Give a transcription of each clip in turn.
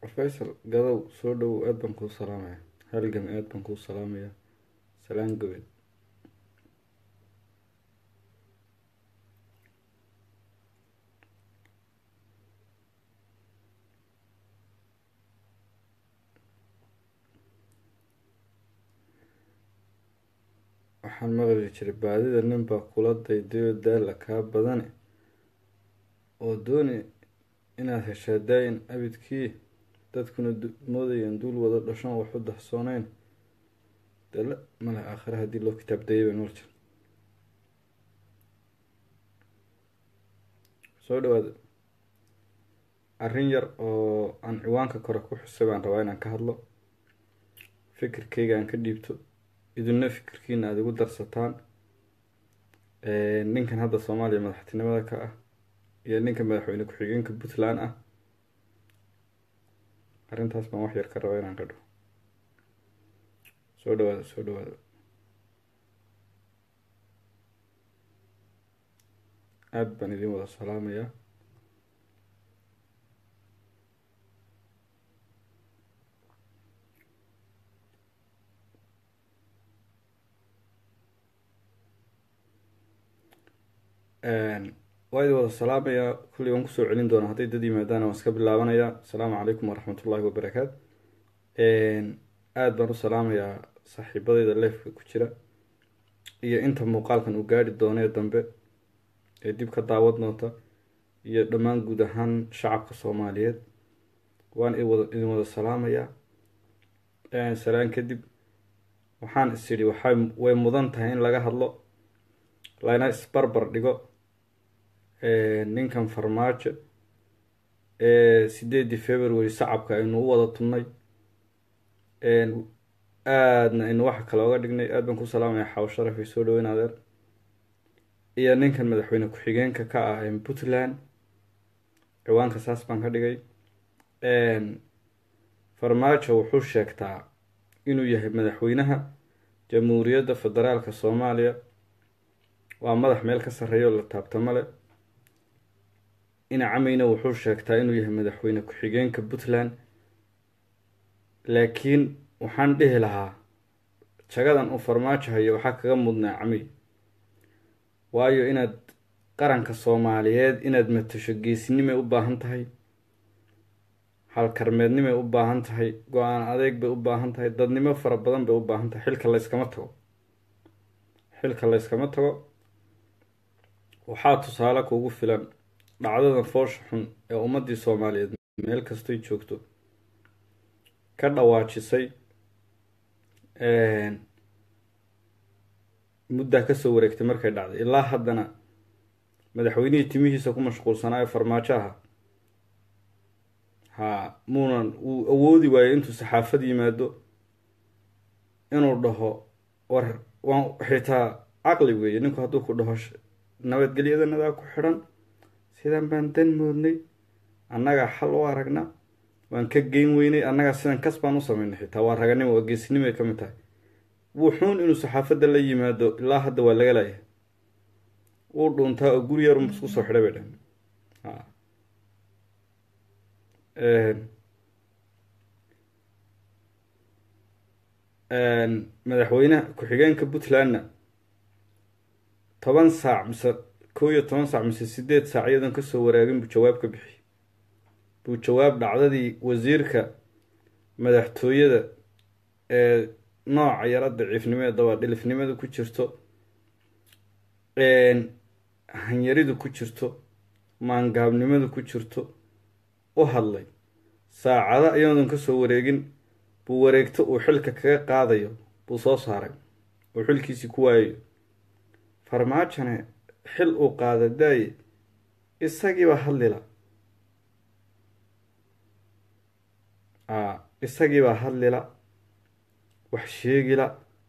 faysal gadow soo dhowow aad baan kuu salaamaya halgam aad baan kuu salaamaya salaan gobed waxaan maqli jiray baadida nin baa kula daydayo daala kaa badane oo dooni inaad heshaa daa-in abidkii dadkuna moodayaan duul wada dhashan waxu dahsooneyn dala male aakhire haddii loo kitaab dayay bay nool jir soo dhawaada arrin yar oo aan ciwaanka kore ku xusay baan rabaa inaan ka hadlo fikirkayga aan ka dhiibto idinna fikirkiina aada igu darsataan ninkan hadda soomaaliya madaxtinimada ka ah iyo ninka madaxweyne ku-xigeenka puntland ah arrintaas baan wax yar ka rabaa inaan qadho soo dhawaada soo dhawaada aada baan idin wada salaamayaa waa idin wada salaamayaa kulley waan kusoo celin doonaa hadday dad yimaadaan waan iska bilaabanayaa asalaamu calaykum waraxmat ullahi wabarakaat aada baan u salaamayaa saaxiibadeyda leefka ku jira iyo inta muuqaalkan uu gaadhi doonee dambe ee dib ka daawad doonta iyo dhammaan guud ahaan shacabka soomaaliyeed waan idin wada salaamayaa salaan kadib waxaan is idhi waxay way mudan tahay in laga hadlo lana isbarbar dhigo ninkan farmaajo ee sideedii february sacabka aynu u wada tunnay aadna aynu waxa kale oga dhignay aad baan ku salaamaya xawo sharaf ay soo dhaweyn adeer iyo ninkan madaxweyne ku-xigeenka ka ah puntland ciwaanka saas baan ka dhigay farmaajo wuxuu sheegtaa inuu yahay madaxweynaha jamhuuriyadda federaalka soomaaliya waa madax meel ka sarreeya oo la taabtamo leh inacameyna wuxuu sheegtaa inuu yahay madaxweyne ku-xigeenka puntland laakiin waxaan dhihi lahaa jagadan uu farmaajo hayo waxaa kaga mudnaa camey waayo inaad qaranka soomaaliyeed inaad matasho geesinimay u baahan tahay halkarmeednimay u baahan tahay go-aan adeeg bay u baahan tahay dadnimo fara badan bay u baahan tahay xilka layskama tago xilka layskama tago waxaa tusaale kuugu filan dhacdadan foosha xun ee ummaddii soomaaliyeed meel kastoy joogto ka dhawaajisay muddaa kasoo wareegtay markay dhacday ilaa haddana madaxweynihii timihiisa ku mashquulsanaayo farmaajo aha ha muunan uu awoodi waayo intuu saxaafad yimaado inuu dhaho war waan xitaa caqli weeye ninku hadduu ku dhaho nabadgelyadanadaa ku xidhan sidan baan dan moodnay annagaa xal u aragna waan ka geyn weynay annagaa sidan kas baan u sameynay xitaa waa raganimo waa geesinimo ay ka mid tahay wuxuun inuu saxaafadda la yimaado ilaa hadda waa laga laaya wuu dhuuntaa oo guri yarun isku soo xidhay bay dhan madaxweynaha ku-xigeenka puntlandna toban saac mise kow iyo toban saac mise sideed saac iyadoon kasoo waraagin buu jawaab ka bixiyey buu jawaab dhacdadii wasiirka madaxtooyada ee nooca yara daciifnimo ee dabaadhilifnimada ku jirto hanyaridu ku jirto maangaabnimadu ku jirto u hadlay saacada iyadoodan kasoo wareegin buu wareegto uu xilka kaga qaadayo buu soo saaray uu xilkiisii ku waayayo farmaajone xil uu qaada daaye isagiiba hadlila a isagiibaa hadlila wax sheegila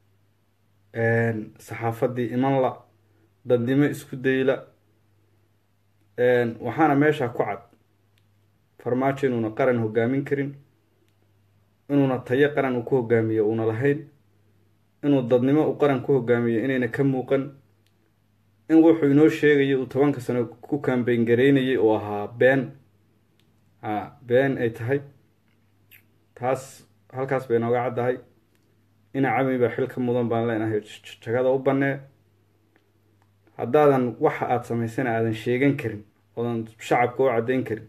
saxaafaddii imanla dadnimo isku dayla waxaana meesha ku cad farmaajo inuuna qaran hogaamin karin inuuna tayo qaran uu ku hogaamiyo uuna lahayn inuu dadnimo uu qaran ku hogaamiyo inayna ka muuqan in wuxuu inoo sheegayay uu tobanka sano ku kambeyn gareynayay oo ahaa been a been ay tahay taas halkaas bay nooga caddahay ina cami baa xil ka mudan baan leenahay jagada u bannee haddaadan waxa aada samaysana aadan sheegan karin oodan shacabka u caddayn karin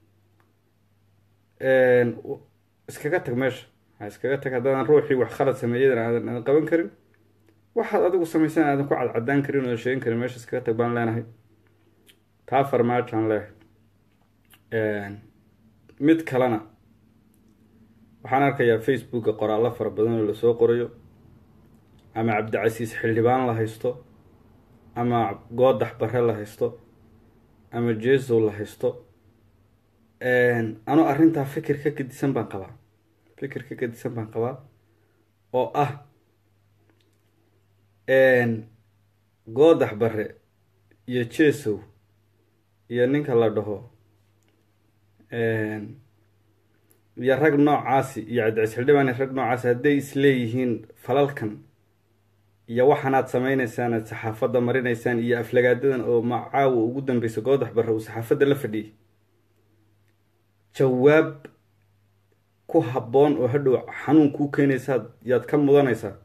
iskaga tag meesha ha iskaga tag haddaadan ruuxii wax khalad sameeyadan aadan aadan qaban karin waxaad adigu samaysan aadan ku cadcadaan karin oodan sheegan karin meesha iskaga tag baan leenahay taa farmaajaan leehay mid kalena waxaan arkayaa facebooka qoraallo fara badan oo lasoo qorayo ama cabdicasiis xildhibaan la haysto ama goodax bare la haysto ama jesow la haysto anuu arrintaa fikir ka gedisan baan qabaa fikir ka gedisan baan qabaa oo ah goodax bare iyo jesow iyo ninka la dhaho iyo rag noocaasi iyo cabdicasiis xildhibaan rag noocaasi hadday isleeyihiin falalkan iyo waxaanaad samaynaysaan aad saxaafadda marinaysaan iyo aflagaadadan oo macaawa ugu dambeysa goodax bare uu saxaafadda la fadhiyay jawaab ku habboon oo hadhow xanuun kuu keenaysaad yaad ka mudanaysaa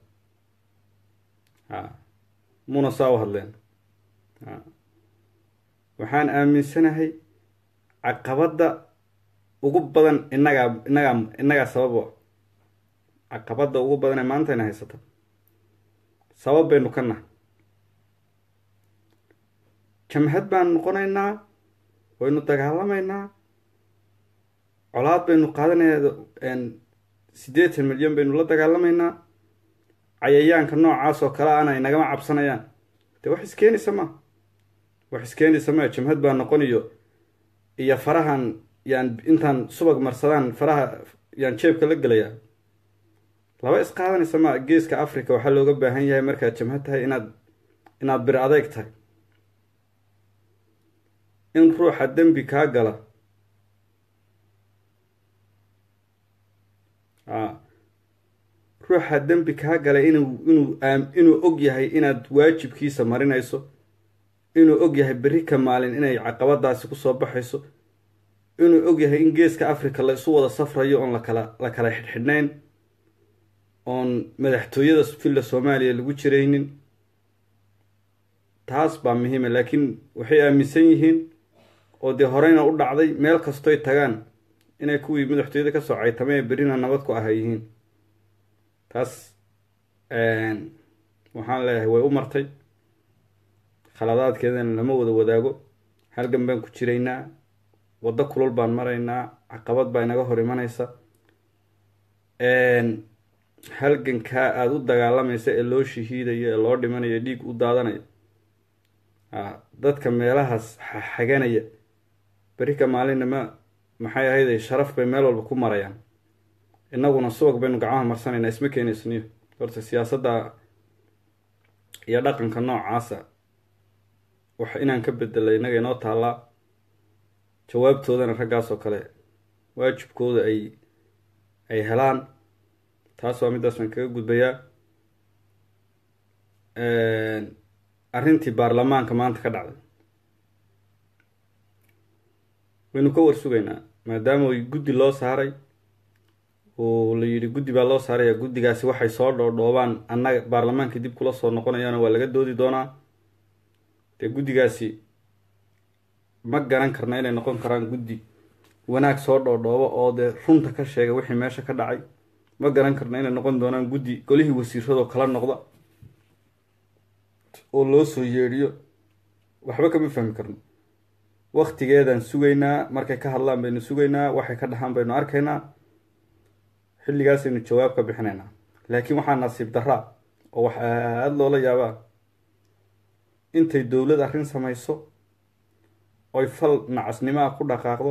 a muna saa u hadleen a waxaan aaminsanahay caqabadda ugu badan innagaa innagaa innagaa sababo caqabadda ugu badan ee maantayna haysata sabab baynu ka nahay jamhad baanu noqonaynaa waynu dagaalamaynaa colaad baynu qaadanayaa siddeetan milyan baynu la dagaalamaynaa cayayaanka noocaas oo kale ana inagama cabsanayaan dee wax iskeenaysa ma wax iskeenaysa ma jamhad baa noqoniyo iyo farahan yaan intaan subag marsadaan faraha yaan jeebka la gelayaa laba isqaadanaysa ma geeska africa waxaa looga baahan yahay markaad jamhad tahay inaad inaad bir adeyg tahay in ruuxa dembi kaa gala a ruuxa dembi kaa gala inuu inuu inuu og yahay inaad waajibkiisa marinayso inuu og yahay berri ka maalin inay caqabadaasi kusoo baxayso inuu og yahay in geeska africa la isu wada safrayo oon lakala la kala xidhxidhnayn oon madaxtooyada villa soomaaliya lagu jiraynin taas baa muhiima laakiin waxay aaminsan yihiin oo dee horeyna u dhacday meel kastoy tagaan inay kuwii madaxtooyada kasoo caytamay berrina nabad ku aha yihiin taas waxaan leeyahay way u martay khaladaadkeedana lama wada wadaago halgan baan ku jiraynaa waddo kulul baan maraynaa caqabad baa inaga hor imanaysa halgankaa aada u dagaalamaysa ee loo shahiidayo ee loo dhimanayo dhiig u daadanayo a dadka meelahaas xaganaya beri ka maalinna ma maxay ahayday sharaf bay meel walba ku marayaan innaguna subag baynu gacmaha marsanaynaa isma keenaysniyo horta siyaasadda iyo dhaqanka noocaasa wax inaan ka bedelay innaga inoo taallaa jawaabtoodana raggaas oo kale waajibkooda ay ay helaan taas waa middaas baan kaga gudbayaa arrintii baarlamaanka maanta ka dhacday waynu ka warsugaynaa maadaama ay guddi loo saaray oo la yidhi guddi baa loo saaraya guddigaasi waxay soo dhoodhoobaan annaga baarlamaanka dib kula soo noqonayaana waa laga doodi doonaa dee guddigaasi ma garan karna inay noqon karaan guddi wanaag soo dhoodhoobo oo dee runta ka sheega wixii meesha ka dhacay ma garan karna inay noqon doonaan guddi golihii wasiiradoo kala noqda oo loo soo yeedhiyo waxba kama fahmi karno waktigeedaan sugaynaa markay ka hadlaan baynu sugaynaa waxay ka dhaxaan baynu arkaynaa xilligaasaynu jawaab ka bixinaynaa laakiin waxaa nasiib daraa oo wax aada loola yaabaa intay dowlad arrin samayso oy fal nacasnimaha ku dhaqaaqdo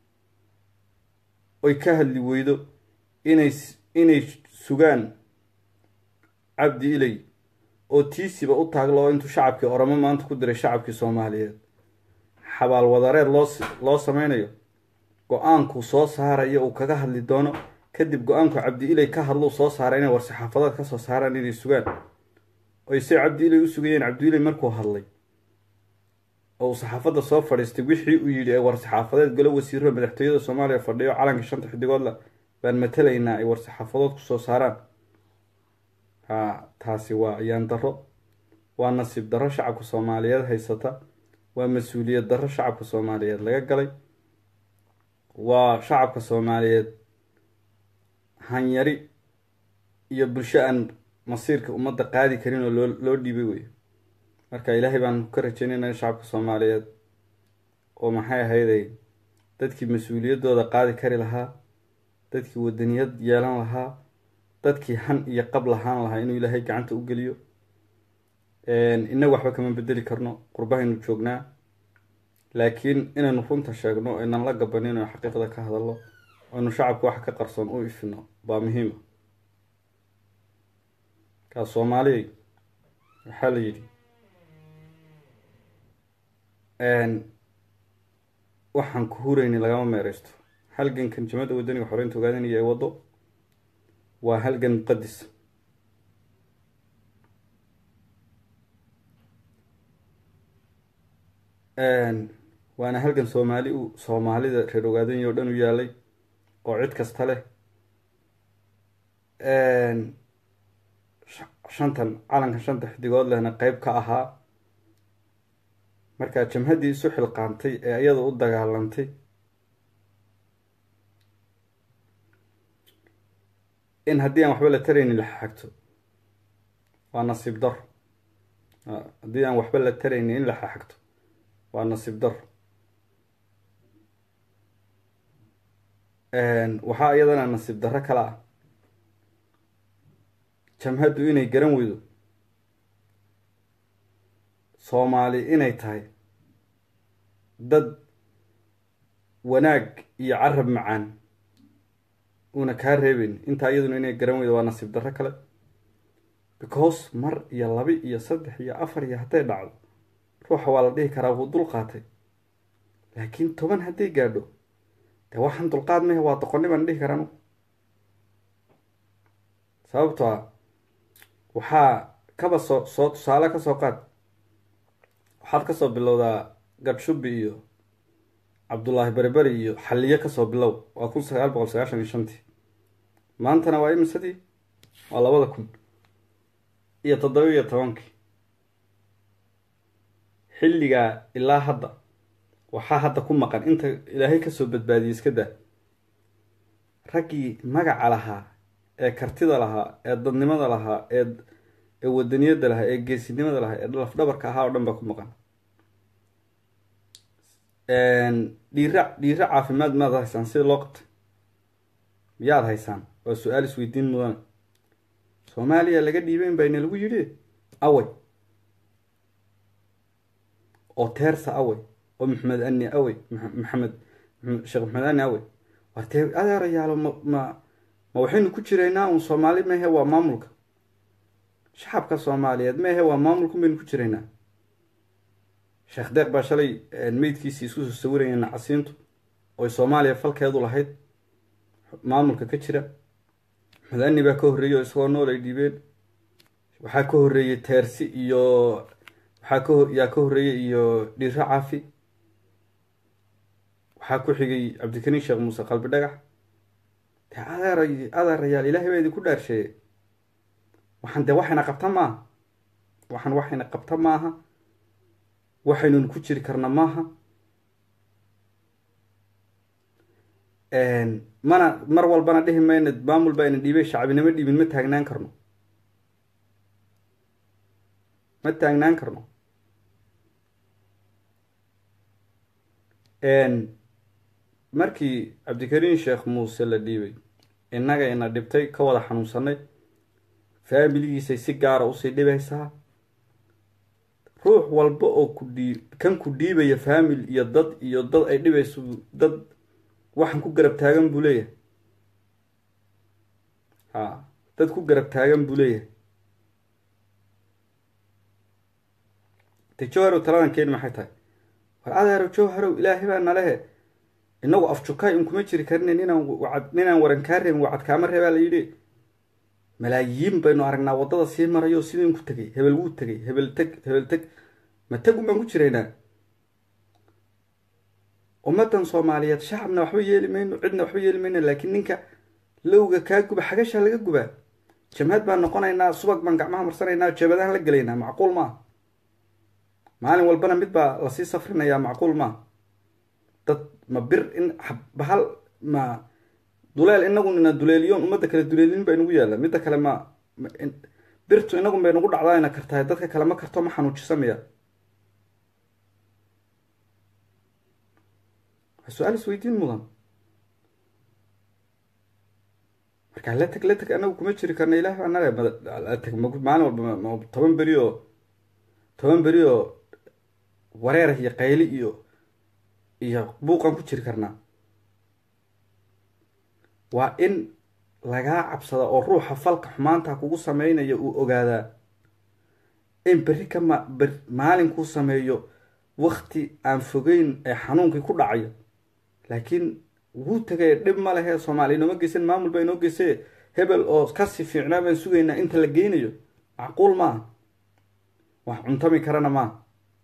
oy ka hadli weydo inay inay sugaan cabdi ilay oo tiisiba u taaglo oo intuu shacabkii oramo maanta ku diray shacabkii soomaaliyeed xabaal wadareed loo loo sameynayo go-aankuu soo saarayo uu kaga hadli doono kadib go-aanku cabdi ilay ka hadlou soo saaray inay war-saxaafadeed kasoo saaraan inay sugaan oy se cabdi ilay u sugayeen cabdi ilay markuu hadlay oo uu saxaafadda soo fadhiistay wixii uu yidhi ee war-saxaafadeed golo wasiiro madaxtooyada soomaaliya fadhiyo calankii shanta xidigoodla baan matelaynaa ay war-saxaafadood kusoo saaraan ha taasi waa ayaan darro waa nasiib darro shacabka soomaaliyeed haysata waa mas-uuliyad darro shacabka soomaaliyeed laga galay waa shacabka soomaaliyeed hanyari iyo bulsho aan masiirka ummadda qaadi karin oo loo loo dhiibay wey marka ilaahay baan ka rajeynayna shacabka soomaaliyeed oo maxay ahayday dadkii mas-uuliyaddooda qaadi kari lahaa dadkii wadaniyad yeelan lahaa dadkii han iyo qab lahaan lahaa inuu ilaahay gacanta u geliyo innaga waxba kama bedeli karno qurbahaynu joognaa laakiin inaynu runta sheegno aynan la gabanin oo xaqiiqda ka hadalno aynu shacabka wax ka qarsoon u ifino baa muhiima kaa soomaaliyay waxaa la yidhi waxaan ku hurayni lagama meereysto halgankan jamada wadaniga xoreynta ogaadanaya ee waddo waa halgan muqadis waana halgan soomaali u soomaalida reer ogaadanya o dhan u yaalay oo cid kasta leh shantan calankan shanta xidigood lehna qeyb ka ahaa markaa jamhaddii isu xilqaantay ee iyada u dagaalantay in haddii aan waxba la taraynin la xagto waa nasiib daro haddii aan waxba la taraynin in la xagto waa nasiib daro waxaa iyadana nasiib darro kale ah jamhaddu inay garan weydo soomaali inay tahay dad wanaag iyo carab macaan uuna kaa reebeyn intaa iyaduna inay garan weydo waa nasiib darro kale because mar iyo laba iyo saddex iyo afar iyo hadday dhacdo ruuxa waa la dhihi karaa wuu dul qaatay laakiin toban hadday gaadho dee waxaan dulqaad mahe waa doqonni baan dhihi karaa anugu sababto ah waxaa kaba soo soo tusaale kasoo qaad waxaad kasoo bilowdaa gadhshubi iyo cabdullaahi berberi iyo xalliyo kasoo bilow waa kun sagaal boqol sagaashan iyo shantii maantana waa imisadii waa labada kun iyo toddoba iyo tobankii xilligaa ilaa hadda waxaa hadda ku maqan inta ilaahay kasoo badbaadiyey iska daa raggii magaca lahaa ee kartida lahaa ee dadnimada lahaa ee ee wadaniyadda lahaa ee geesinimada lahaa ee lafdhabarka ahaa oo dhan baa ku maqan dhiira dhiiro caafimaad maad haysaan sida loo qabtay miyaad haysaan waa su-aal isweydiin mudana soomaaliya laga dhiibeyn bayna lagu yidhi away oo teersa awey oo maxamed ani awey maxamed sheekh maxamed ani awey wartee adeerayaalo ma ma ma waxaynu ku jiraynaa un soomaali mehe waa maamulka shacabka soomaaliyeed mehe waa maamulka baynu ku jiraynaa sheekh deeq baa shalay meydkiisii isku soo sawirayeen nacasiintu oy soomaaliya falkeedu lahayd maamulka ka jira maxamed ani baa ka horreeyey oo isagoo nool ay dhiibeen waxaa ka horreeyey teersi iyo waxaa ka yaa ka horreeyey iyo dhiiro caafi waxaa ku xigay cabdikariin sheekh muuse qalbi dhagax dee adeer adeerayaal ilaahay baa idinku dhaarsheeye waxaan dee waxayna qabta maaha waxaan waxayna qabta maaha waxaynun ku jiri karna maaha mana mar walbana dhihi mayna maamul baa ina dhiibay shacbinimo dhiibin ma taagnaan karno ma taagnaan karno markii cabdikariin sheekh muuse la dhiibay innaga ina dhibtay ka wada xanuunsanay faamiligiisay si gaara usii dhibaysaa ruux walba oo ku dhii kan ku dhiibaya faamil iyo dad iyo dad ay dhibayso dad waxaan ku garab taagan buu leeyahay ha dad ku garab taagan buu leeyahay de jowharow taladan keeni maxay tahay war adeero jowharow ilaahay baa nalehe inagu afjukaay un kuma jiri karine ninaan wacad ninaan waran kaa reebin wacad kaama reebaa la yidhi malaayiin baynu aragnaa waddada sii marayo sidin ku tegay hebel wuu tegay hebel teg hebel teg ma tegun baan ku jiraynaa ummaddan soomaaliyeed shacabna waxba yeeli mayno cidna waxba yeeli mayno laakiin ninka lowga kaa guba xagashaa laga gubaa jamhad baan noqonaynaa subag baan gacmaha marsanaynaa jeebadahan la gelaynaa macquul maa maalin walbana mid baa lasii safrinayaa macquul maa dad ma bir in bahal ma duleel inagu ina duleeliyoon ummadda kale duleelin baa inagu yaalla midda kale ma birtu inagun bay nagu dhacdaayna kartahay dadka kale ma karto ma xanuujisamaya waa su-aal isweydiin mudan marka la teg la teg anagu kuma jiri karna ilaah baa nale teg maalin walba toban beri oo toban beri oo wareer iyo qayli iyo iyo buuqan ku jiri karnaa waa in lagaa cabsada oo ruuxa falka xumaanta kugu sameynaya uu ogaadaa in berri ka ma ber maalinkuu sameeyo wakti aan fogeyn ee xanuunkii ku dhacayo laakiin wuu tegay dhib ma lehe soomaaliya inooma geysan maamul baa inoo geysay hebel oo kasii fiicnaa baan sugaynaa inta la geynayo macquul ma ah wax cuntami karana maa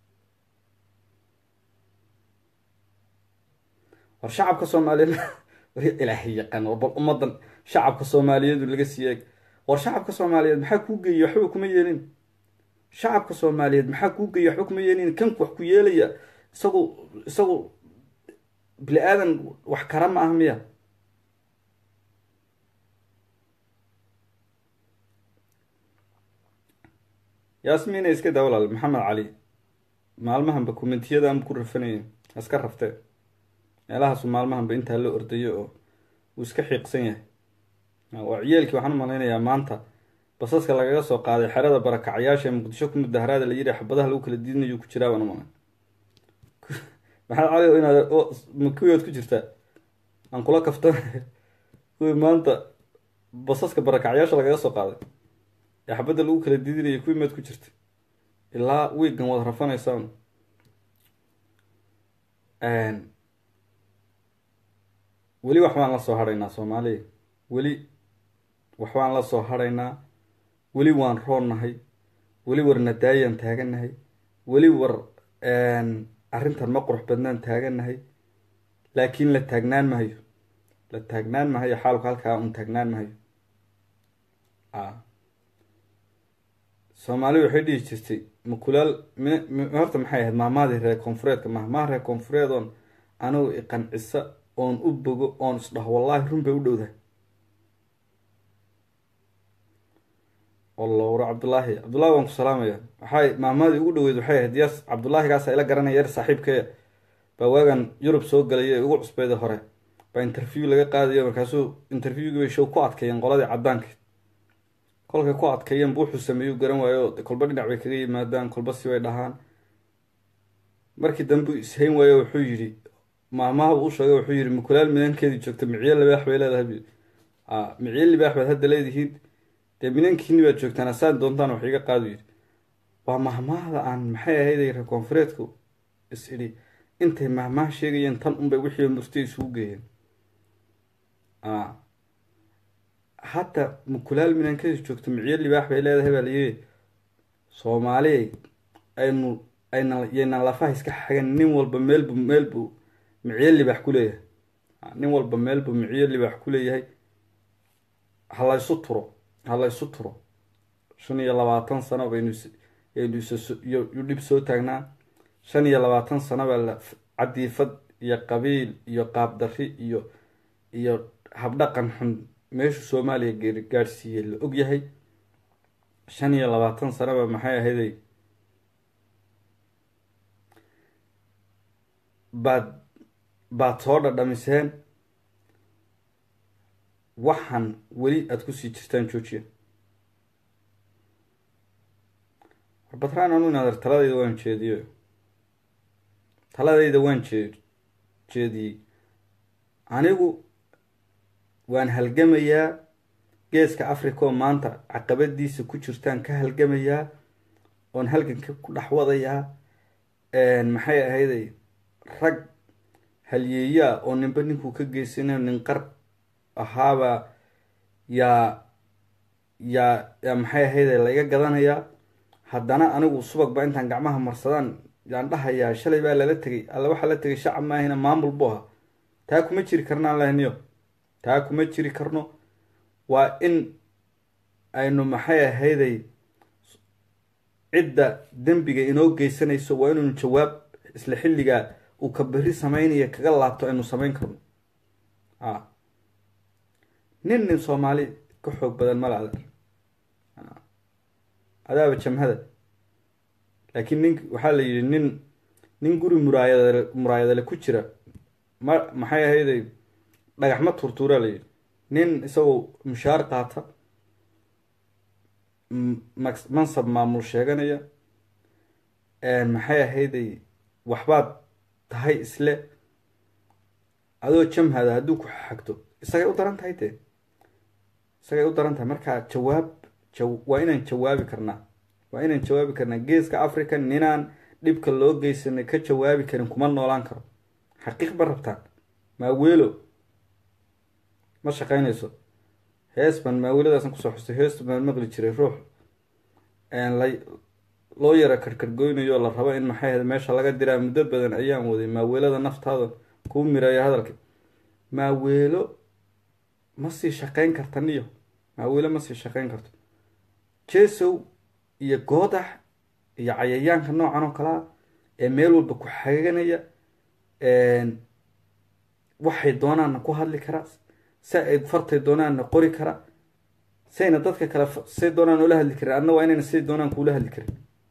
war shacabka soomaaliyeed ilaahay yaqaan bal ummadan shacabka soomaaliyeedu laga sii eeg war shacabka soomaaliyeed maxaa kuu geeyay waxba kuma yeelin shacabka soomaaliyeed maxaa kuu geeyay waxba kuma yeelin kan wax ku yeelaya isagu isagu bini aadan wax kara ma ah miya yaasmiina iska daa walaal maxamed cali maalmahanba kommentiyadaan ku rafanaya iska raftee meelahaasu maalmahanba intaa la ordayo oo uu iska xiiqsan yahay waa ciyaalkii waxaan u malaynayaa maanta basaska lagaga soo qaaday xerada barakacyaasha ee muqdisho ku mudaharaada la yidhi xabadaha lagu kala diidinayo ku jiraa baan u malay maxaad cali inaad kuwiyood ku jirtaa aan kula kafta kuwii maanta basaska barakacyaasha lagaga soo qaaday ee xabadda lagu kala diidinayo kuwii maad ku jirta ilaa wiigan waad rafanaysaan weli waxbaan la soo hadhaynaa soomaaliya weli waxbaan la soo hadhaynaa weli waan roonnahay weli war nadaayaan taagannahay weli war arrintan ma qurux badnaan taagannahay laakiin la taagnaan mahayo la taagnaan mahayo xaalku halkaa un taagnaan mahayo soomaali waxay dhihi jirtay makulaal m horta maxay ahayd maamaadii reer koonfureedka mahmaha reer koonfureed oon anigu iqancisa oon u bogo oon isdhaho wallaahi run bay u dhowdahay allowra cabdullaahi cabdullahi waan ku salaamaya waxay maamaadii ugu dhaweyd waxay ahayd yaas cabdullaahigaasa ila garanaya yar saaxiibkee baa waagan yurub soo galay ee ugu cusbeyda hore baa interview laga qaadayo markaasuu interviewgii bay show ku adkeeyeen qoladii caddaanka kolkay ku adkeeyeen bu wuxuu sameeyuu garan waayo kolba dhinac bay kaga yimaadaan kolba si bay dhahaan markii dambe ishayn waayo wuxuu yidhi maamahaba u sheegay wuxuu yidhi makulaal minankeedii joogta miciye libaax bay leedahay a miciye libaax baad hadda leedihiin dee minankiini baad joogtaan asaan doontaan wax iga qaadu yidhi waa mahmaahda aan maxay ahayday reer koonfureedku is idhi intay mahmaha sheegayeen tan unbay wixii murtay isugu geeyeen a hadda makulaal minankeedii joogta miciye libaax bay leedahay baa layidhi soomaaliyay aynu ayna yaynan lafaha iska xagan nin walba meelbu meelbu miciye libaax ku leeyahay nin walba meelbu miciye libaax ku leeyahay ha laysu turo ha laysu turo shan iyo labaatan sano baynu aynu isyo dhib soo taagnaa shan iyo labaatan sano baa la cadiifad iyo qabiil iyo qaabdarri iyo iyo habdhaqan xun meeshu soomaaliya geeri gaadhsiiyey la og yahay shan iyo labaatan sanoba maxay ahayday baad baad soo dhadhamiseen waxaan weli aada kusii jirtaan joojiya warbatraan anu inaadar taladayda waan jeediyo taladayda waan jee jeediyey anigu waan halgamayaa geeska africa oo maanta caqabadiisa ku jirtaan ka halgamayaa oon halganka ku dhex wadayaa maxay ahayday rag halyeeyaa oo ninba ninkuu ka geysanayo nin qar ahaabaa yaa yaa yaa maxay ahayday laiga gadanayaa haddana anigu subag ba intaan gacmaha marsadaan yaan dhahayaa shalay baa lala tegay alla waxaa la tegay shacab maahina maamul bu ahaa taa kuma jiri karnaan lahniyo taa kuma jiri karno waa in aynu maxay ahayday cidda dembiga inoo geysanayso waa inaynu jawaab isla xilligaa uu ka berri sameynaya kaga laabto aynu samayn karno a nin nin soomaali ka xoog badan mala adeer adaaba jamhada laakiin nin waxaa la yidhi nin nin guri muraayadale muraayadale ku jira ma maxay ahayday dhagax ma turtuuraa la yidhi nin isagoo mushaar qaata mansab maamul sheeganaya maxay ahayday waxbaad tahay isle adoo jamhada hadduu ku xagto isagay u daran tahay dee isagay u daran tahay marka jawaab waa inaan jawaabi karnaa waa inaan jawaabi karnaa geeska africa ninaan dhibka loo geysanay ka jawaabi karin kuma noolaan karo xaqiiq ma rabtaan maaweelo ma shaqeynayso hees baan maaweeladaasan kusoo xustay heestu baan maqli jiray ruux la loo yara karkargoynayo la rabo in maxay ahayd meesha laga diraa muddo badan ayaan waday maaweelada naftaada kuu mireeya hadalka maaweelo ma sii shaqeyn karta niyo maaweelo ma sii shaqeyn karto jesow iyo goodax iyo cayayaanka noocan oo kalea ee meel walba ku xaganaya waxay doonaanna ku hadli karaa si ay fartay doonaanna qori karaa sayna dadka kale say doonaan ula hadli karin adna waa inayna siday doonaan kuula hadli karin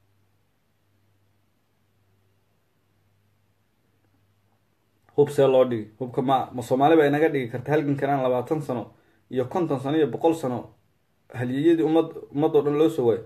hub see loo dhigi hubka ma ma soomaali baa inaga dhigi karta halgankanaan labaatan sano iyo konton sano iyo boqol sano haliyeyadii ummad ummadoo dhan loo soo waayo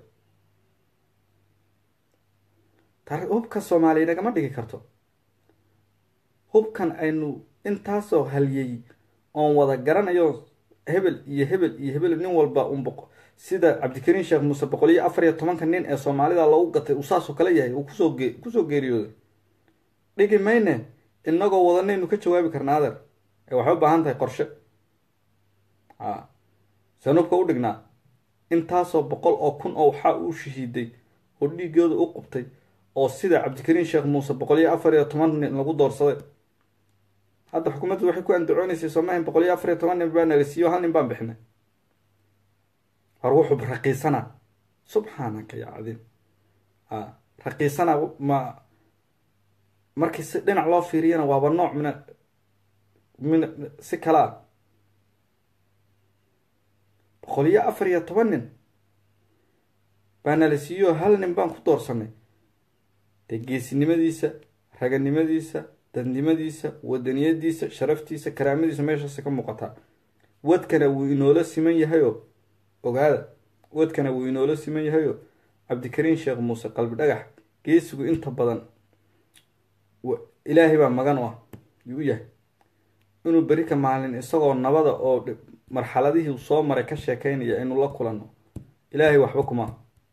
tar hubka soomaaliya nagama dhigi karto hubkan aynu intaasoo haliyey oon wada garanayo hebel iyo hebel iyo hebel nin walba un boq sida cabdikariin sheekh muuse boqol iyo afar iyo tobanka nin ee soomaalida lagu gatay uu saasoo kale yahay uu kusoo ge kusoo geeriyooday dhigi mayne inagoo wadanaynu ka jawaabi karna adeer ee waxay u baahan tahay qorshe a seen hubka u dhignaa intaasoo boqol oo kun oo waxaa uu shahiiday oo dhiigooda u qubtay oo sida cabdikariin sheekh muuse boqol iyo afar iyo toban nin lagu doorsaday hadda xukuumaddu waxay ku andacoonaysay soomaaliya boqol iyo afar iyo toban nin baa nagasiiyo hal nin baan bixinay hor wuxuu raqiisanaa subxaanaka ya cadiim a raqiisanaa ma markii si dhinac loo fiiriyana waaba nooc mina min si kale a boqol iyo afar iyo toban nin baa nala siiyo hal nin baan ku doorsanay dee geesinimadiisa raganimadiisa dadnimadiisa wadaniyadiisa sharaftiisa karaamadiisa meeshaasi ka muuqataa wadkana wuu inoola siman yahayoo ogaada wadkana wuu inoola siman yahayoo cabdikariin sheekh muuse qalbi dhagax geesigu inta badan ilaahay baa magan u ah yuu u yahay inuu beri ka maalin isagoo nabada oo marxaladihii soo maray ka sheekeynaya inuu la kulanno ilaahay waxba kuma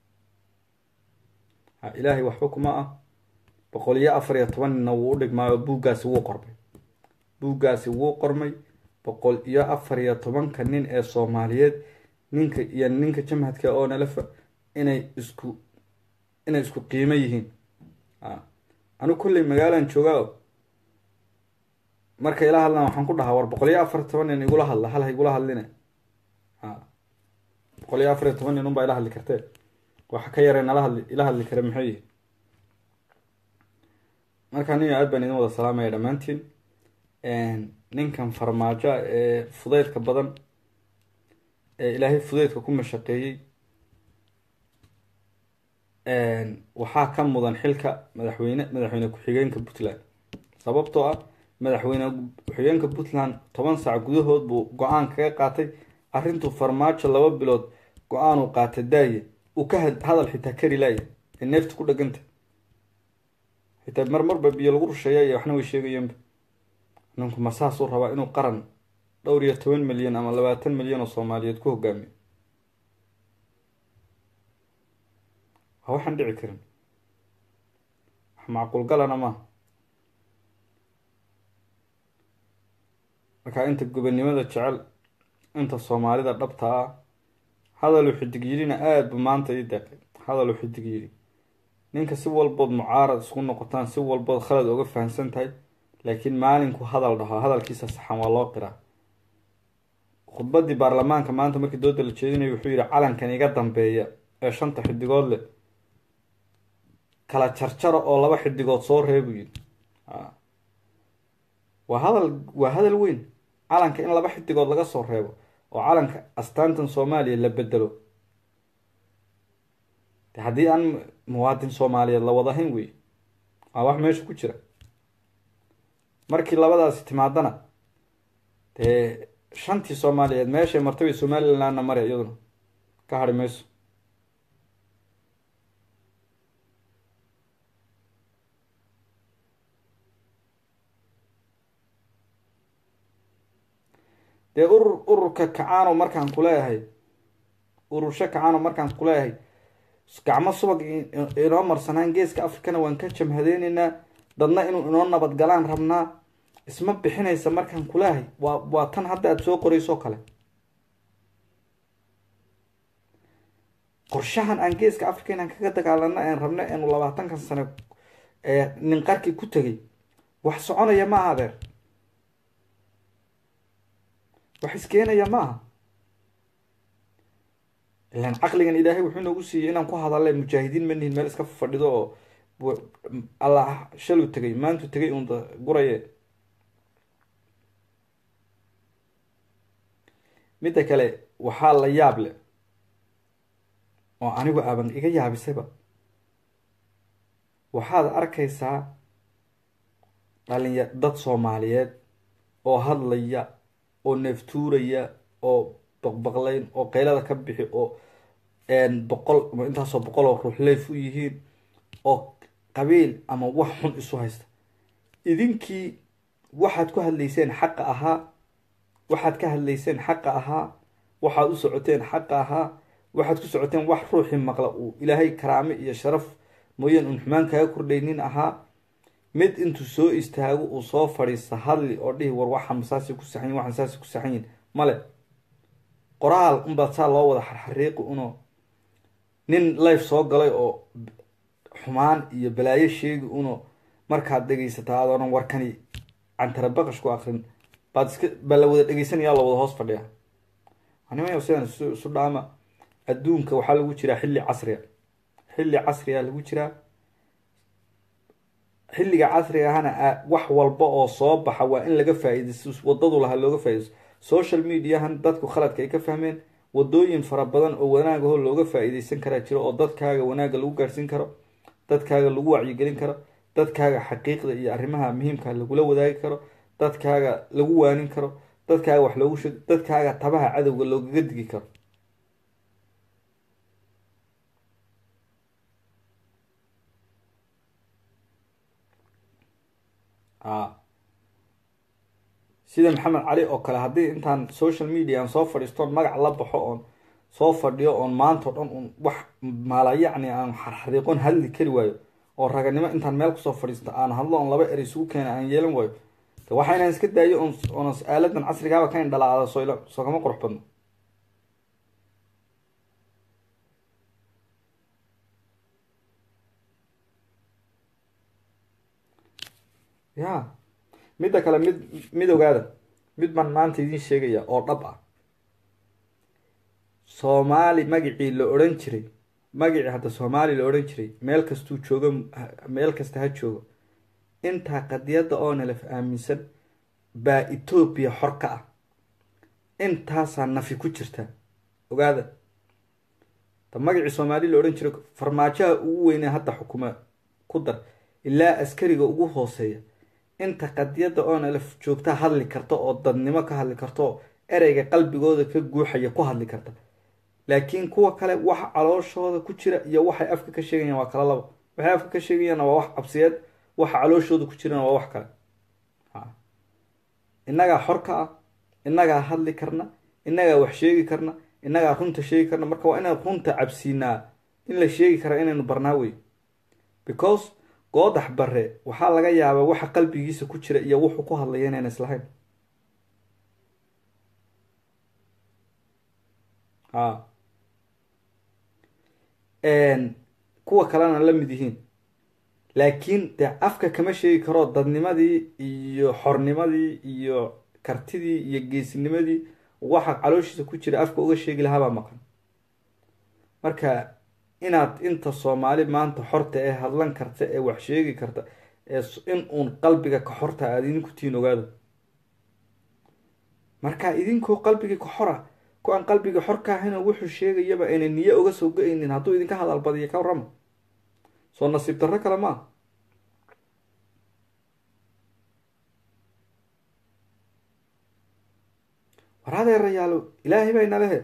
ah ilaahay waxba kuma ah boqol iyo afar iyo toban ninna wuu u dhigmaayo buuggaasi wuu qormay buuggaasi wuu qormay boqol iyo afar iyo tobanka nin ee soomaaliyeed ninka iyo ninka jamhadka oo nalafa inay isku inay isku qiimo yihiin a anigu kolley magaalaan joogaa marka ila hadlaan waxaan ku dhahaa war boqol iyo afar iyo toban nin igula hadla hal ha igula hadline a boqol iyo afar iyo toban nin unbaa ila hadli kartee waxa ka yaree nala hadli ila hadli kare maxay yihin marka nin aad baan idin wada salaamaya dhammaantiin ninkan farmaajo ee fudeydka badan ee ilaahay fudeydka ku mashaqeeyey waxaa ka mudan xilka madaxweyne madaxweyne ku-xigeenka puntland sababtoo ah madaxweyne ku-xigeenka puntland toban saac gudahood buu go-aan kaga qaatay arrintuu farmaajo laba bilood go-aanuu qaata daaye uu ka hadal xitaa kari laaya ee neefta ku dheganta xitaa mar marba biyo lagu rusheeya iyo waxna way sheegayaanba ninku ma saasuu rabaa inuu qaran dhowr iyo toban milyan ama labaatan milyan oo soomaaliyeed ku hogaamiyo waa waxaan dhici karin wax macquul galana maaha markaa inta gobannimada jecel inta soomaalida dhabta ah hadaluu xidig yidhina aada bu maanta ii deeqay hadaluu xidig yidhi ninka si walbood mucaarad isku noqotaan si walbood khalad oga fahamsan tahay laakiin maalinku hadal dhaho hadalkiisa saxan waa loo qiraa khudbadii baarlamaanka maanta markii dooda la jeedinayo wuxuu yihi calankan iga dambeeya ee shanta xidigood leh kala jarjaro oo laba xidigood soo reebu yidhi waa hadal waa hadal weyn calanka in laba xidigood laga soo reebo oo calanka astaantan soomaaliya la bedelo de haddii aan muwaadin soomaaliyeed la wadahayn wey waa wax meesha ku jira markii labadaasi timaadana dee shantii soomaaliyeed meeshay martabay somalilandna mare iyaduna ka hadhi mayso dee urur ururka kacaano markaan kuleeyahay urursho kacaano markaan kuleeyahay gacmo subag inoo marsanaan geeska africana waan ka jamhadeyneynaa dadna inuu inoo nabadgalaan rabnaa isma bixinaysa markaan kuleeyahay waa waa tan hadda aada soo qorayso kale qorshahan aan geeska africa inaan kaga dagaalano aan rabno eenu labaatankan sano nin qarkii ku tegay wax soconaya ma aha adeer wax iskeenaya ma aha ilan caqligan ilaahay wuxuu noogu siiyey inaan ku hadalla mujaahidiin ma nihin meel iska fadhido oo allah shalu tegay maantu tegay uun guraye midda kale waxaa la yaab leh oo anigu aaban iga yaabisayba waxaad arkaysaa dhalinya dad soomaaliyeed oo hadlaya oo neeftuuraya oo baqbaqlayn oo qaylada ka bixi oo boqol intaasoo boqol oo ruux leef u yihiin oo qabiil ama wax xun isu haysta idinkii waxaad ku hadlayseen xaqa ahaa waxaad ka hadlayseen xaqa ahaa waxaad u socoteen xaqa ahaa waxaad ku socoteen wax ruuxii maqla uu ilaahay karaame iyo sharaf mooyaan uun xumaan kaga kordhaynin ahaa mid intuu soo istaago uu soo fadhiista hadli oo dhihi war waxaan saasi ku saxanyin waxaan saasi ku saxanyin male qoraal unbaad saa loo wada xarxariiqi uno nin life soo galay oo xumaan iyo balaayo sheegi uno markaad dhegaysataa adoonan warkani cantara baqash ku akrin baad iska baa la wada dhegeysanaya la wada hoos fadhiya animayo sidan isu dhaama adduunka waxaa lagu jiraa xilli casriga xilli casriga lagu jiraa xilliga casriga ahana wax walba oo soo baxa waa in laga faa-iidaysto wadadu lahaa looga faa-idaysto social mediahan dadku khaladka ay ka fahmeen wadooyin fara badan oo wanaagaho looga faa-iideysan karaa jiro oo dadkaaga wanaagga lagu gaadhsiin karo dadkaaga lagu wacyigelin karo dadkaaga xaqiiqda iyo arrimaha muhiimka lagula wadaagi karo dadkaaga lagu waanin karo dadkaaga wax loogu sheeg dadkaaga tabaha cadowga loogaga digi karo sida maxamed cali oo kale haddii intaan social media aan soo fadhiistoon magac la baxo oon soo fadhiyo oon maantao dhan un wax maala yacni aan xarxariiqoon hadli kari waayo oo raganimo intaan meel kusoo fadhiisto aan hadlo oon laba er isugu keena aan yeelan waayo de waxa inaan iska daayo oon oona aaladan casrigaaba ka indhalaada soo soo kama qurux badno ya midda kale mid mid ogaada mid baan maanta idiin sheegaya oo dhab ah soomaali magacii la odhan jiray magacii hadda soomaali la odhan jiray meel kastuu joogo meel kasta ha joogo intaa qadiyadda oo nalaf aaminsan baa etoobiya xor ka ah intaasaa nafi ku jirta ogaada ta magacii soomaali la odhan jiray farmaajaha ugu weynee hadda xukuma ku dar ilaa askariga ugu hooseeya inta qadiyadda oo nalaf joogta hadli karta oo dadnimo ka hadli karta oo ereyga qalbigooda ka guuxaya ku hadli karta laakiin kuwa kale waxa calooshooda ku jira iyo waxay afka ka sheegayaan waa kala labo waxay afka ka sheegayaanna waa wax cabsiyeed waxa calooshooda ku jirana waa wax kale innagaa xor ka ah innagaa hadli karna innagaa wax sheegi karna innagaa runta sheegi karna marka waa inaan runta cabsiinaa in la sheegi karaa inaynu barnaa wey because goodax bare waxaa laga yaabaa waxa qalbigiisa ku jira iyo wuxuu ku hadlaya inayna islahayn a kuwa kalena la mid yihiin laakiin dee afka kama sheegi karo dadnimadii iyo xornimadii iyo kartidii iyo geesinimadii waxa calooshiisa ku jira afka uga sheegi lahaabaa maqan marka inaad inta soomaali maanta xorta ee hadlan karta ee wax sheegi karta ee in uun qalbiga ka xorta aada idinku tiin ogaado marka idinkoo qalbigii ka xora ku aan qalbiga xor ka ahayn oo wuxuu sheegayaba ayna niye uga soo go-aynin hadduu idinka hadal badiyo ka warrama soo nasiib darro kale ma ah war adeerayaalo ilaahay baa inalehe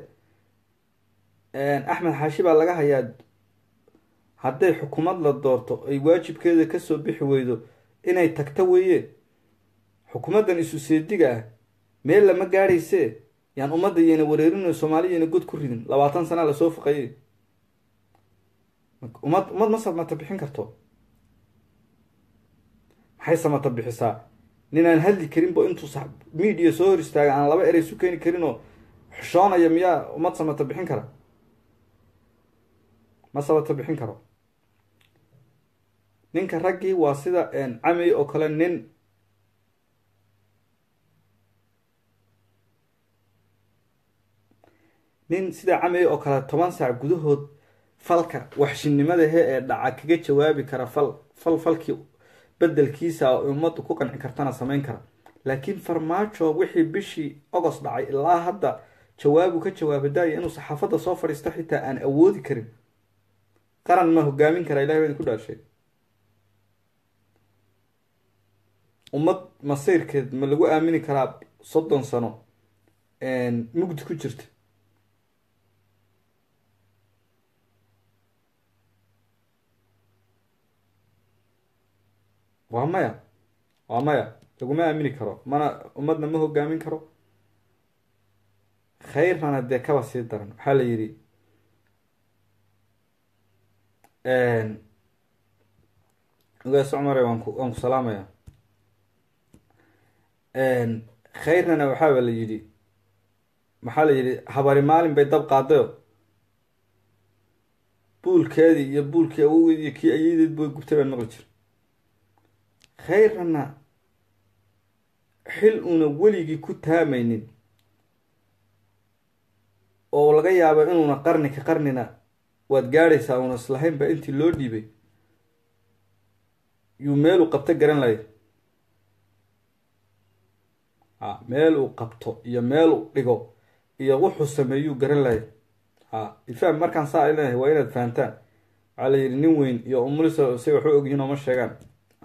axmed xaashi baa laga hayaa hadday xukuumad la doorto ay waajibkeeda kasoo bixi weydo inay tagto weeye xukuumaddan isu seediga ah meel lama gaadhayse yaan ummadda yayna wareerinayo soomaaliya yayna god ku ridin labaatan sanaa lasoo faqayay ummad ummad ma samata bixin karto maxay samata bixisaa nin aan hadli karinbo intuu sa media soo hor istaaga aan laba erey isu keeni karin oo xushoonaya miyaa ummad samata bixin kara ma samata bixin karo ninka raggii waa sida camey oo kale nin nin sida camey oo kale toban saac gudahood falka waxshinimadahe ee dhaca kaga jawaabi kara fal fal falkii bedelkiisa oo ummaddu ku qanci kartana samayn kara laakiin farmaajo wixii bishii ogost dhacay ilaa hadda jawaabu ka jawaaba daaya inuu saxaafadda soo fadhiisto xitaa aan awoodi karin qaran ma hogaamin karaa ilahay baa idinku dhaarshay ummad masiirkeed ma lagu aamini karaa soddon sano mugdi ku jirta waa maya waa maya laguma aamini karo mana ummadna ma hogaamin karo khayrnana dee kaba sii daran waxaa la yidhi ogaas cumare waan ku waan ku salaamaya khayrnana waxaaba la yidhi maxaa la yidhi habari maalin bay dab qaadayo buulkeedii iyo buulkii awogeed iyo kii ayadeed bay gubtay baan maqli jir khayrnana xil uuna weligii ku taamaynin oo laga yaabo inuuna qarni ka qarnina waad gaadhaysaa uuna islahayn baa intii loo dhiibay yuu meel uu qabto garan lahay a meel uu qabto iyo meel uu dhigo iyo wuxuu sameeyuu garan lahay ha ifaham markaan saa ay leeyahay waa inaad fahamtaan waxaa la yidhi nin weyn iyo umulisa say waxu ogyihiin oo ma sheegaan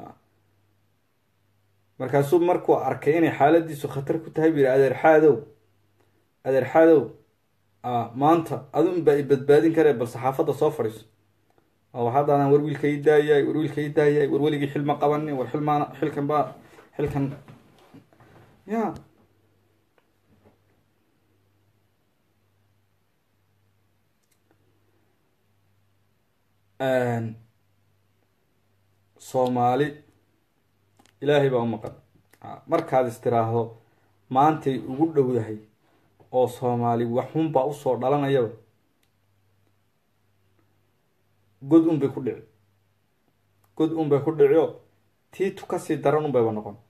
markaasuu markuu arkay inay xaaladiisu khatar ku tahay bu yihi adeer xaadow adeer xaadow maanta adun baa i badbaadin karee bal saxaafadda soo fadhiiso waxaadaadan war wiilka ii daayay war wiilka ii daayay war weligii xil ma qabanin war xilmaan xilkan baa xilkan ya soomaali ilaahay baa u maqan markaad istiraahdo maantay ugu dhowdahay oo soomaali waxunbaa usoo dhalanayaba god un bay ku dhici god un bay ku dhicio tiitu kasii daran un bayba noqon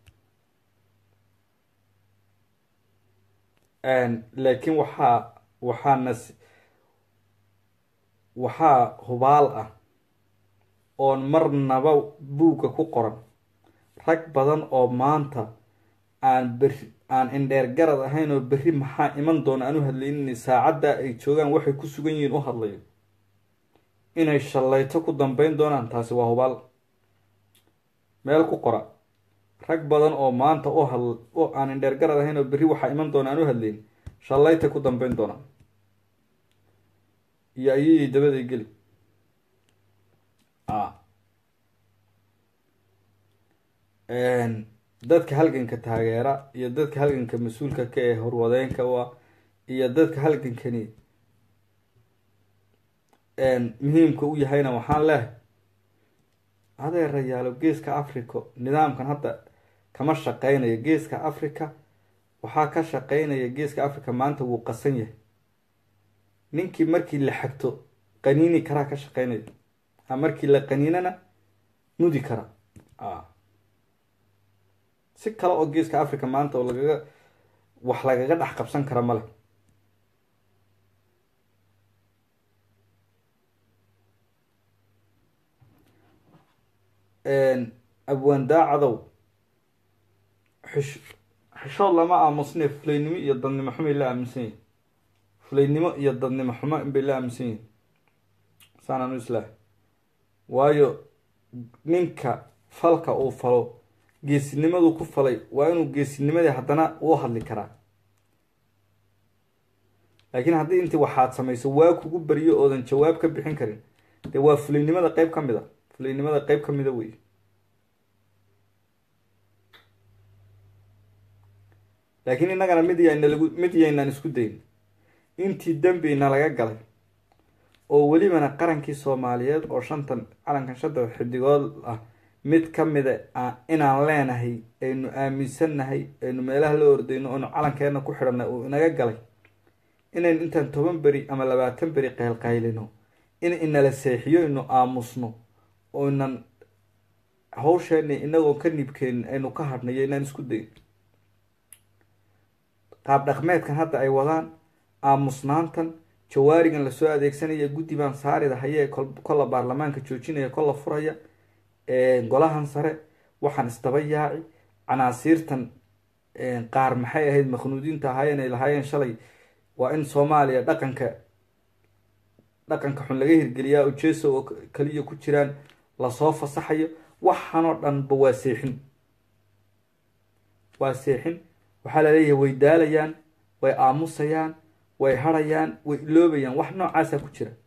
laakiin waxaa waxaa nas waxaa hubaal ah oon marnaba buugga ku qoran rag badan oo maanta aan beri aan indheer garad ahayn oo berri maxaa iman doona aan u hadlaynin saacadda ay joogaan waxay ku sugan yihiin u hadlayo inay shallayto ku dambeyn doonaan taasi waa hubaal meel ku qora rag badan oo maanta u had oo aan indheer garad ahayn oo berri waxaa iman doona aan u hadlayn shallayta ku dambeyn doonaan iyo ayayay dabaday geli a dadka halganka taageera iyo dadka halganka mas-uulka ka ee horwadeenka u ah iyo dadka halgankani muhiimka u yahayna waxaan leehay adeerayaalo geeska africa nidaamkan hadda kama shaqeynayo geeska africa waxaa ka shaqeynaya geeska africa maanta wuu qasan yahay ninkii markii la xagto qaniini karaa ka shaqeynaya a markii la qaniinana mudi kara a si kale oo geeska africa maanta oo lagaga wax lagaga dhex qabsan kara ma leh abwaan daacadow xish xishood lama aamusne fulaynimo iyo dadnimo xumay la aaminsan yihin fulaynimo iyo dadnimo xumo inbay la aaminsan yihin saanaan u islaahay waayo ninka falka uu falo geesinimadu ku falay waa inuu geesinimadii haddana uu hadli karaa laakiin haddii intii waxaad samayso waa kugu beriyo oodan jawaab ka bixin karin dee waa fulaynimada qeyb ka mid a fulaynimada qeyb ka mida wey laakiin innagana mid yaynalagu mid yaynaan isku dayn intii dembina laga galay oo welibana qarankii soomaaliyeed oo shantan calankan shanta xidigood ah mid ka mida inaan leenahay aynu aaminsannahay aynu meelaha la ordayno aynu calankeena ku xidhanay uu inaga galay inaynu intaan toban beri ama labaatan beri qaylqaylino in inala seexiyo inu aamusno oo inan hawsheena inagoo ka nibkeenin aynu ka hadhnayo inaan isku dayn qaab dhaqmeedkan hadda ay wadaan aamusnaantan jawaarigan lasoo adeegsanaya guddi baan saarida hayee kolla baarlamaanka joojinaya kolla furaya golahan sare waxaan isdaba yaaci canaasiirtan qaar maxay ahayd makhnuudiinta ahaayeen ay lahaayeen shalay waa in soomaaliya dhaqanka dhaqanka xun laga hirgeliyaa oo jeso oo kaliya ku jiraan lasoo fasaxayo waxaanoo dhanba waa seexin waa seexin waxaa laleeyahay way daalayaan way aamusayaan way harayaan way iloobayaan wax noocaasa ku jira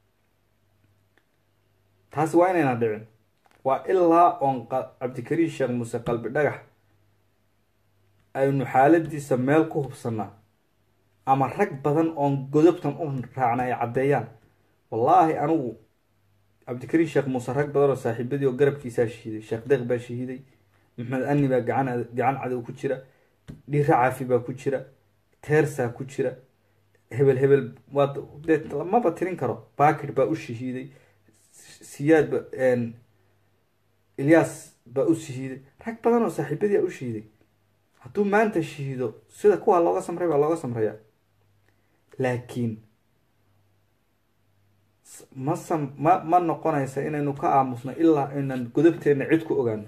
taasi waa inayna dhicin waa ilaa oon cabdikariin sheekh muuse qalbi dhagax aynu xaaladiisa meel ku hubsanaa ama rag badan oon godobtan u raacna ay caddeeyaan wallaahi anigu cabdikariin sheekh muuse rag badan oo saaxiibadii oo garabkiisaa shahiiday sheekh deeq baa shahiiday maxmed ani baa gacan gacan cadow ku jira dhiiro caafi baa ku jira teersaa ku jira hebel hebel waa dee lamaba tirin karo bakir baa u shahiiday siyaad ba ilyaas baa u shahiiday rag badan oo saaxiibadii a u shahiiday hadduu maanta shahiido sida kuwaa looga samray baa looga samrayaa laakiin ma sam ma ma noqonaysa inaynu ka aamusno ilaa aynan godobteenna cid ku ogaano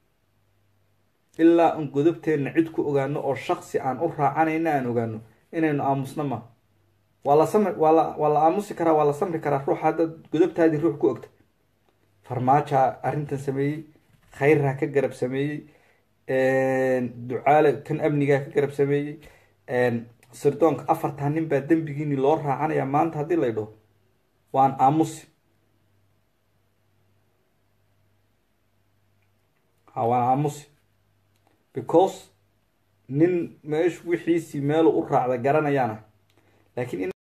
ilaa an godobteenna cid ku ogaano oo shaksi aan u raacanayna aan ogaano inaynu aamusno ma waa la samri waa la waa la aamusi karaa waa la samri karaa ruux haddaad godobtaadii ruux ku ogta farmaajaa arrintan sameeyey khayrha ka garab sameeyey ducaale kan amnigaa ka garab sameeyey sirdoonka afartan nin baa dembigiini loo raacanaya maanta haddii lay dhaho waan aamusi ha waan aamusi because nin meeshu wixiisii meelu u raacda garanayaana laakiin